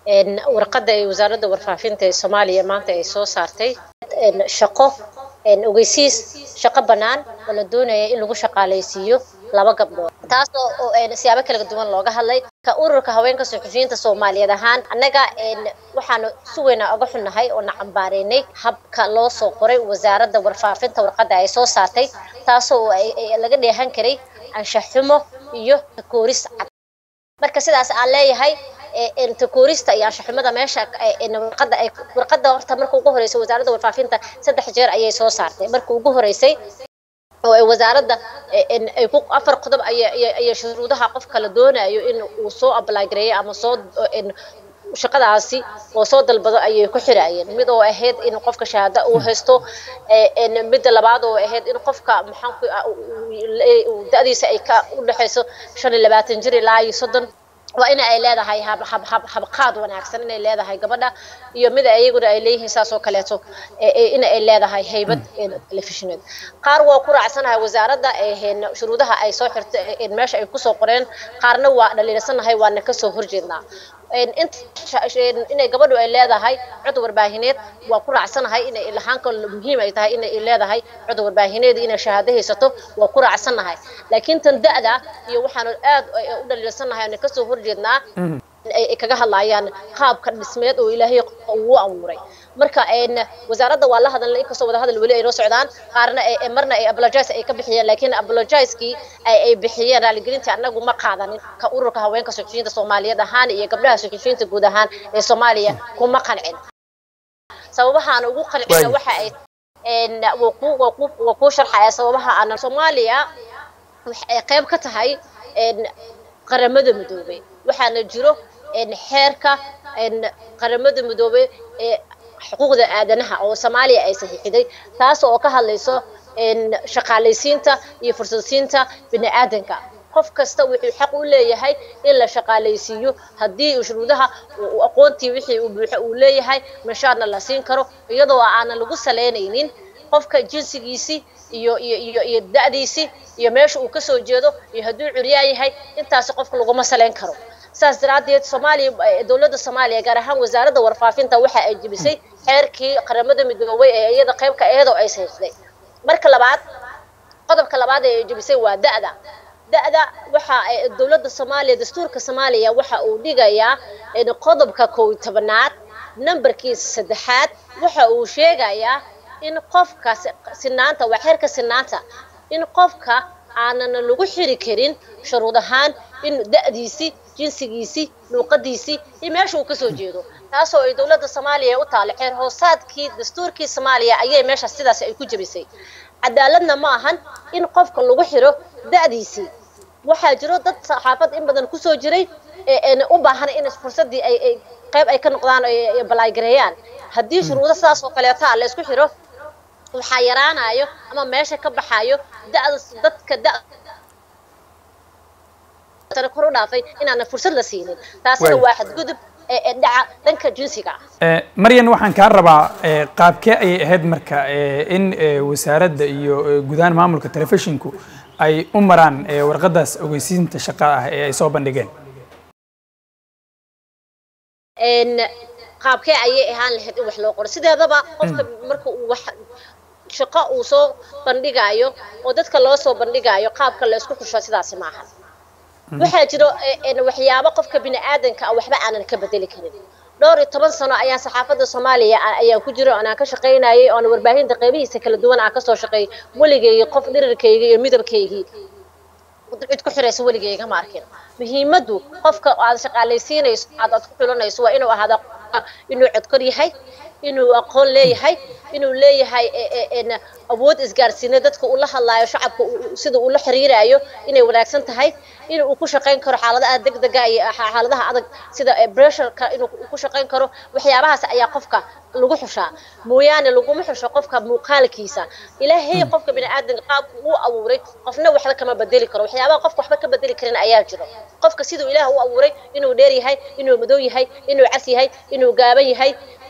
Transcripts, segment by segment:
warqadda ay wasaaradda warfaafinta ee soomaaliya maanta ay soo saartay shaqo ogeysiis shaqo bannaan oo la doonaya in lagu shaqaalaysiiyo laba gabdhood taas oo siyaabo kala duwan looga hadlay ka ururka haweenka suxufiyiinta soomaaliyeed ahaan annaga waxaanu si weyna oga xunnahay oo na cambaareynay habka loo soo qoray wasaaradda warfaafinta warqadda ay soo saartay taasoo laga dheehan karay anshaxumo iyo takooris cad marka sidaas aan leeyahay takoorista iyo anshaxumada meesha warqadda ay warqadda horta marka ugu horeysay wasaaradda warfaafinta saddex jeer ayay soo saartay marka ugu horeysay oo ay wasaaradda ay ku afar qodob ayay shuruudaha qofka la doonayo in uu soo apply gareeyo ama soo shaqadaasi oo soo dalbado ayay ku xiraayeen mid oo ahayd in qofka shahaado uu haysto midda labaad oo ahayd in qofka maxaanku da-diisa ay ka u dhexayso shan iyo labaatan jir ilaa iyo soddon waa in ay leedahay habqaad wanaagsan inay leedahay gabadha iyo mid ayaguna ay leeyihiin saas oo kaleeto in ay leedahay haybad telefishineed qaar waa ku raacsanahay wasaaradda shuruudaha ay soo xirta meesha ay kusoo qoreen qaarna waa dhaliilsanahay waana kasoo horjeednaa inay gabadhu ay leedahay cod warbaahineed waa ku raacsanahay inay lahaanka muhiim ay tahay inay leedahay cod warbaahineed inay shahaado haysato waa ku raacsanahay laakiin tan da-da iyo waxaanu aad u dhaliilsanahay ana kasoo horjeednaa ay kaga hadlayaan qaabka dhismeed oo ilaahay uu abuuray marka wasaaradda waa la hadalnay inkastoo wada hadal weli ay noo socdaan qaarna marna ay apologize ay ka bixiyeen laakiin apologizekii ay bixiyeen raaligelintii annagu ma qaadanin ka ururka haweenka suxufiyiinta soomaaliyeed ahaan iyo gabdhaha suxufiyiinta guud ahaan ee soomaaliya kuma qancin sababahaana ugu qancina waxa ay waa kuu sharxaya sababaha aan soomaaliya waxay qayb ka tahay qaramada midoobay waxaana jiro xeerka qaramada midoobay ee xuquuqda aadanaha oo soomaaliya ay saxiixiday taas oo ka hadlayso shaqaalaysiinta iyo fursadsiinta bini aadanka qof kasta wuxuu xaq u leeyahay in la shaqaalaysiiyo haddii shuruudaha aqoontii wixii uu buuxo uu leeyahay mashaarna la siin karo iyadoo aanan lagu salaynaynin qofka jinsigiisii iyo iyo iyo iyo da-diisii iyo meesha uu kasoo jeedo iyo hadduu curyaa yahay intaasi qofka laguma salayn karo saas daraaddeed soomaaliya dowladda soomaaliya gaar ahaan wasaaradda warfaafinta waxa ay jebisay xeerkii qaramada midoobay ee iyada qaybka iyadoo ay saxiixday marka labaad qodobka labaad ee ay jebisay waa da-da da-da waxa dowladda soomaaliya dastuurka soomaaliya waxa uu dhigayaa qodobka kow iyo tobanaad nambarkiisa saddexaad waxa uu sheegayaa in qofka sinaanta waa xeerka sinaanta in qofka aanan lagu xiri karin shuruud ahaan in da-diisii jinsigiisii luuqadiisii iyo meesha uu kasoo jeedo taasoo ay dowladda soomaaliya u taalo xeer hoosaadkii dastuurkii soomaaliya ayay meesha sidaas ay ku jebisay cadaaladna ma ahan in qofka lagu xiro da-diisii waxaa jiro dad saxaafad in badan kusoo jiray u baahan in fursadii ay qayb ay ka noqdaan balaaygareeyaan haddii shuruudo sidaas oo kaleeta la isku xiro waxaa yaraanayo ama meesha ka baxayo da-da dadka da kor u dhaafay inaana fursad la siinin taasina waa xadgudub dhaca dhanka jinsiga maryan waxaan kaa rabaa qaabkee ayay ahayd marka in wasaaradda iyo gudahaan maamulka telefishinku ay u maraan warqadaas ogeysiinta shaqa ah ee ay soo bandhigeen qaabkee ayay ahaan lahayd in wax loo qoro sideedaba qofka marka uu wax shaqo uu soo bandhigaayo oo dadka loo soo bandhigaayo qaabka la isku xusho sidaasi maaha waxaa jiro waxyaabo qofka bini aadanka ah waxba aanan ka bedeli karin dhowr iyo toban sano ayaan saxaafadda soomaaliya ayaan ku jiro oon aan ka shaqaynayay oon warbaahinta qaybihiisa kala duwan aan kasoo shaqeeyay weligeygi qof dhirirkayga iyo midabkaygii cid ku xiraysa weligeyga ma arkin muhiimaddu qofka aad shaqaalaysiinayso aad aad ku xulanayso waa inuu ahaada inuu codkor yahay inuu aqoon leeyahay inuu leeyahay awood isgaarsiina dadka uu la hadlaayo shacabka sida uu la xiriiraayo inay wanaagsan tahay in uu ku shaqayn karo xaaladaha degdega iyo xaaladaha adag sida pressureka inuu ku shaqayn karo waxyaabahaas ayaa qofka lagu xushaa mooyaane laguma xusho qofka muuqaalkiisa ilaahay qofka bini aadan qaabku uu abuuray qofna waxba kama bedeli karo waxyaabaha qofka waxba ka bedeli karin ayaa jiro qofka siduu ilaah u abuuray inuu dheer yahay inuu madow yahay inuu cas yahay inuu gaaban yahay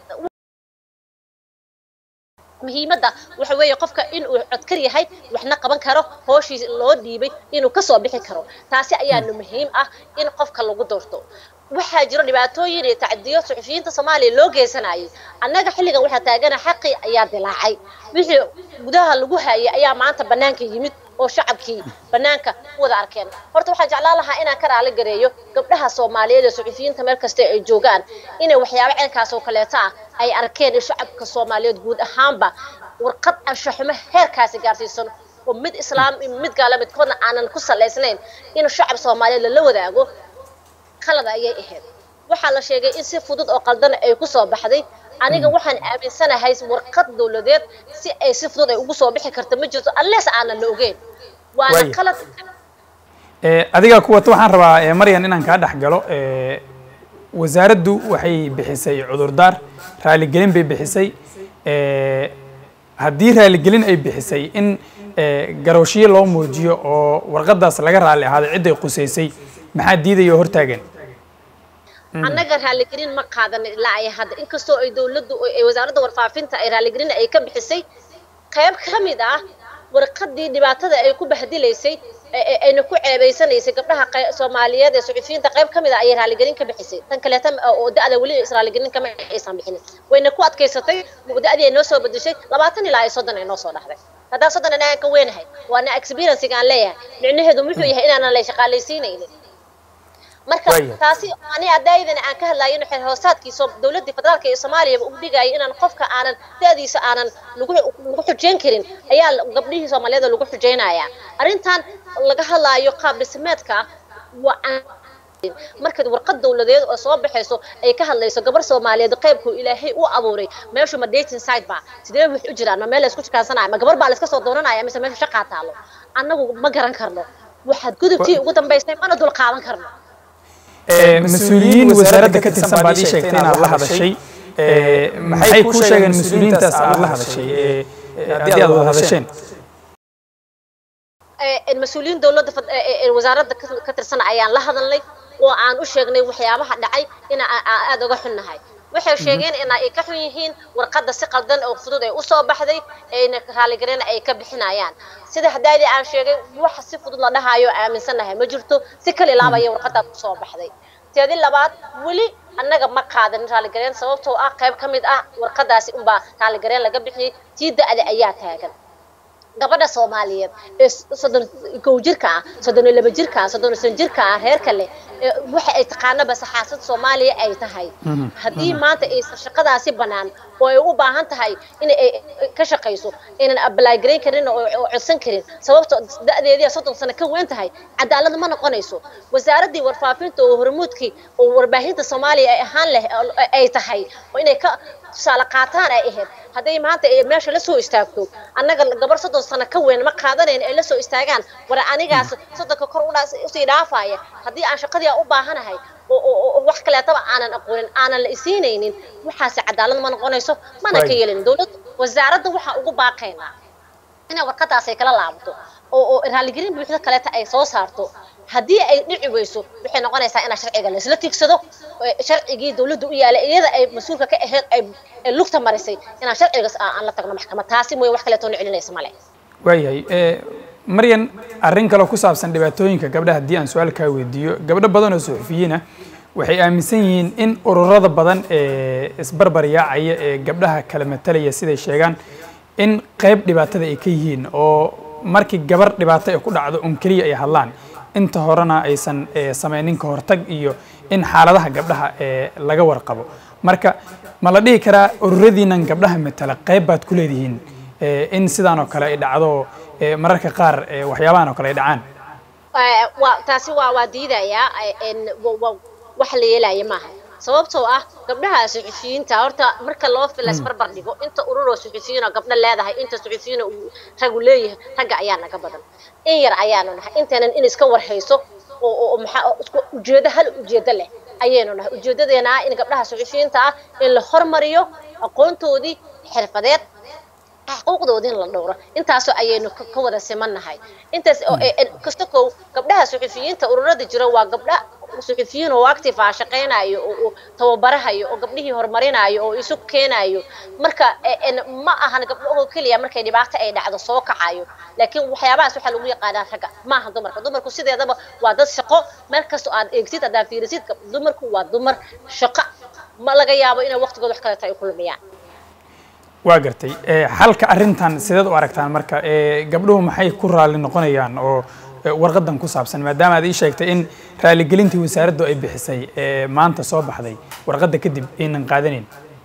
muhiimadda waxa weeye qofka inuu codkar yahay waxna qaban karo hooshii loo dhiibay inuu kasoo bixi karo taasi ayaana muhiim ah in qofka lagu doorto waxaa jiro dhibaatooyin iyo tacdiyo suxufiyiinta soomaaliya loo geysanayay annaga xilligan waxaa taagana xaqii ayaa dilaacay wixii gudaha lagu hayay ayaa maanta bannaanka yimid oo shacabkii bannaanka u wada arkeen horta waxaan jeclaan lahaa inaan ka raali gareeyo gabdhaha soomaaliyeed ee suxufiyiinta meel kasta ay joogaan inay waxyaabo ceenkaas oo kaleeto ah ay arkeen in shacabka soomaaliyeed guud ahaanba warqad anshaxumo heerkaasi gaarsiisan oo mid islaam iyo mid gaala midkoodna aanan ku salaysnayn in shacab soomaaliyeed lala wadaago qalada ayay ahayd waxaa la sheegay in si fudud oo qaldan ay ku soo baxday aniga waxaan aaminsanahay warqad dowladeed si ay si fudud ay ugu soo bixi karta ma jirto unless aanan la ogeyn waana Waaya. qalad adiga kuwata waxaan rabaa eh, maryan inaan kaa dhex galo eh, wasaaraddu waxay bixisay cudurdaar raaligelin bay bixisay eh, haddii raaligelin ay bixisay in eh, garooshiyo loo muujiyo oo warqadaas laga raali ahaaday cidday qusaysay maxaa diidaya oo hortaagan annaga raaligelin ma qaadan ilaa ay hadda inkastoo ay dowladdu ay wasaaradda warfaafinta ay raaligelin ay ka bixisay qayb ka mid ah warqadii dhibaatada ay ku bahdilaysay ee- ee ayna ku ceebaysanaysay gabdhaha qey- soomaaliyeed ee suxufiyiinta qayb ka mid ah ayay raaligelin ka bixisay tan kaleeta ma- oo da-da weli is raaligelin kama aysan bixinin wayna ku adkaysatay da-dii ay noo soo bedeshay labaatan ilaa ay soddon ay noo soo dhahday haddaan soddon inaan ka weynahay waana experiencega aan leeyahay micnaheedu muxuu yahay inaanan la shaqaalaysiinaynin marka Waaya. taasi ani adaydana aan ka hadlayo in xeer hoosaadkiisa dowladda federaalka ee Soomaaliya uu dhigayo inaan qofka aanan da'diisa aanan lagu lagu xujeyn karin ayaa la- gabdhihii Soomaaliyeed lagu xujeynaya arrintan laga hadlayo qaab dhismeedka waa aan marka warqad dowladeed oo soo baxayso ay ka hadlayso gabar Soomaaliyeed qaybku Ilaahay u abuuray meeshu ma dating site ba sidee wax u jiraan ma meel la isku shaqaysanayo ma gabar baa la iska soo dooranaya mise meesha shaqaa taalo annagu ma garan karno waxaad gudubtii ugu dambaysay mana dul qaadan karno Eh, mas-uuliyiin wasaaradda ka tirsan baad ii sheegtay inaad la hadashay Eh, maxay kuu sheegeen mas-uuliyiintaas aad la hadashay eh, eh, haddii aad wada hadasheen ee mas-uuliyiin dowladda fed- ee- ee- ee wasaaradda ka- ka tirsan ayaan la hadalnay oo aan u sheegnay waxyaabaha dhacay in aan aan aad uga xunnahay waxay sheegeen in ay ka xun yihiin warqadda si qaldan oo fudud ay usoo baxday ayna raaligelin ay ka bixinayaan sida hadaadii aan sheegay wax si fudud la dhahayo aaminsanahay ma jirto si kala ilaabaya warqadaas usoo baxday teedi labaad weli annaga ma qaadan raaligelin sababtoo ah qayb ka mid ah warqadaasi unbaa raaligelin laga bixiyey tii da-da ayaa taagan gabadha soomaaliyeed ee soddon kow jirka ah soddon iyo laba jirka ah soddon iyo shan jirka ah reerka leh ee waxa ay taqaanaba saxaasad soomaaliya ay tahay haddii maanta aysan shaqadaasi bannaan oo ay u baahan tahay in ay ka shaqayso inaan apply garayn karin oo oo codsan karin sababto da-deedii soddon sano ka weyn tahay cadaalad ma noqonayso wasaaraddii warfaafinta oo hormuudkii oo warbaahinta soomaaliya ay ahaan leh ay tahay oo inay ka tusaale qaataan ay ahayd hadday maanta ay meesha la soo istaagto annaga gabar soddon sano ka weyn ma qaadanayn ay la soo istaagaan war anigaas soddonka kor u dhaas usii dhaafaya haddii aan shaqadii aan u baahanahay oo oo oo wax kaleetaba aanan aqoonin aanan la isiinaynin waxaasi cadaalad ma noqonayso mana ka Right. yeelin dowladda wasaaradda waxaa ugu baaqaynaa inay warqadaas ay kala laabto oo oo raaligelin buuxda kaleeta ay soo saarto haddii ay dhici weyso waxay noqonaysaa inaa sharciga laisla tigsado ee sharcigii dowladda u yaalay iyada ay mas-uulka ka ahayd ay ay lugta marisay inaan sharcigaas aan aan la tagno maxkamad taasi mooye wax kaleetoo na celinaysa male waayahay Eh, maryan arrin kaloo ku saabsan dhibaatooyinka gabdhaha haddii aan su-aal kaa weydiiyo gabdho badan oo suxufiyiin ah waxay aaminsan yihiin in ururada badan ee isbarbar yaacaya ee gabdhaha kala matalaya siday sheegaan in qayb dhibaatada ay ka yihiin oo markii gabar dhibaato ay ku dhacdo un keliya ay hadlaan inta horena aysan eh, samaynin ka hortag iyo in xaaladaha gabdhaha ee laga warqabo marka ma la dhihi karaa ururadiinan gabdhaha matala qayb baad ku leedihiin eh, in sidaan oo kale ay dhacdo eh, mararka qaar eh, waxyaabahan oo kale ay dhacaan Ee, waa taasi waa waa diidayaa ee, een, wa- wa- wax la yeelaya maaha sababtoo ah gabdhaha suxufiyiinta horta marka loo fila isbarbar dhigo inta ururoo suxufiyiin oo gabdho leedahay inta suxufiyiin uu ragu leeyahay ragga ayaa naga badan in yar ayaanu nahay intaanan in iska warhayso oo oo- oo maxaa oo isku ujeedo hal ujeedo leh ayaynu nahay ujeedadeena ah in gabdhaha suxufiyiinta ah in la hormariyo aqoontoodii xirfadeed xuquuqdoodii in la dhowro intaasoo ayaynu ka wada simannahay intaas kasta kow gabdhaha suxufiyiinta ururada jira waa gabdha suxufiyiin oo active ah shaqaynayo oo tababarahayo oo gabdhihii horumarinayo oo isu keenayo marka ma ahan gabdhahoo keliya markay dhibaato ay dhacdo soo kacayo laakiin waxyaabahaas waxaa lagu yaqaanaa ragga maaha dumarka dumarku sideedaba waa dad shaqo meel kastoo aad eegtid haddaad fiirisid dumarku waa dumar shaqo ma laga yaabo inay waqtigooda wax kaleeto ay kulmiyaan waa gartay xalka arrintan sideed u aragtaan marka gabdhuhu maxay ku raalli noqonayaan oo warqadan ku saabsan maadaama aad ii sheegtay in raaligelintii wasaaraddu ay bixisay maanta soo baxday warqadda kadib aynan qaadanayn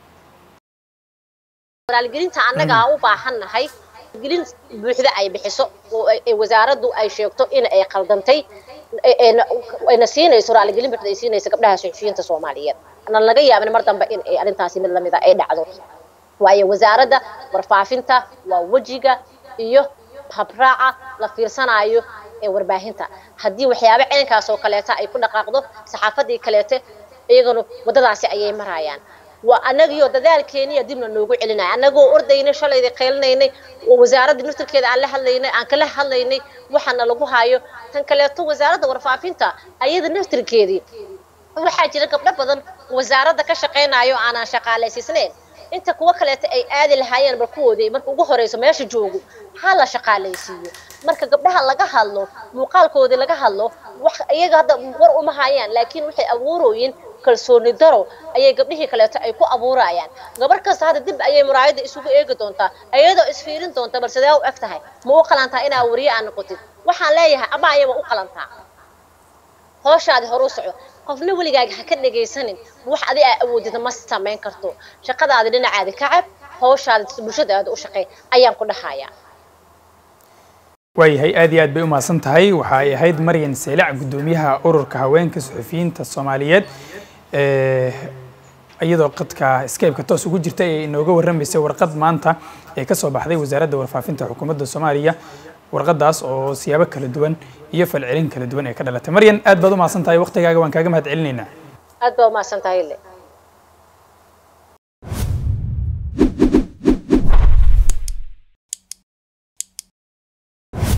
raaligelinta annaga aan u baahannahay gelin buuxda ay bixiso oo wasaaraddu ay sheegto in ay qaldantay ayna siinayso raaligelin buuxda ay siinayso gabdhaha suxufiyiinta soomaaliyeed aanan laga yaabin mar dambe in ay arrintaasi mid lamida ay dhacdo waayo wasaaradda warfaafinta waa wejiga iyo habraaca la fiirsanayo ee warbaahinta haddii waxyaabo cilinkaas oo kaleeta ay ku dhaqaaqdo saxaafadii kaleete iyagana waddadaasi ayay marayaan waa annagiyo dadaalkeeniya dibna noogu celinaya annagoo ordayna shalayda qaylinaynay oo wasaaradda naftirkeeda aan la hadlaynay aan kala hadlaynay waxaana lagu hayo tan kaleeto wasaaradda warfaafinta ayada naftirkeedii waxaa jira gabdho badan wasaaradda ka shaqaynayo aanaan shaqaalaysiisnayn inta kuwa kaleeta ay aadi lahaayeen bal kuwoodii marka ugu horeyso meesha joogo ha la shaqaalaysiiyo marka gabdhaha laga hadlo muuqaalkoodii laga hadlo wax iyaga hadda war uma hayaan laakiin waxay abuurooyin kalsooni daro ayay gabdhihii kaleeto ay ku abuurayaan gabar kasta hadda dib ayay muraayadda isugu eegi doontaa iyadoo isfiirin doonta bal sidee u eg tahay ma u qalantaa inaa wariye aa noqotid waxaan leeyahay ama ayaba u qalantaa hooshaadi horu soco qofna weligaaga ha ka dhegaysanin wax adi aa awoodida ma samayn karto shaqadaadi dhinacaadi ka cab hawshaadi bulshadaada u shaqey ayaan ku dhahayaa waayahay aad iyo aad bay u mahadsan tahay waxa ay ahayd maryan seelac guddoomiyaha ururka haweenka suxufiyiinta soomaaliyeed iyadoo qadka skype-ka toos ugu jirta ee inooga warramaysay warqad maanta ee ka soo baxday wasaaradda warfaafinta xukuumadda soomaaliya warqadaas oo siyaabo kala duwan iyo falcelin kala duwan ee ka dhalatay maryan aad baad u mahadsan tahay waqtigaaga waan kaaga mahad celinaynaa aad baa u mahadsan tahay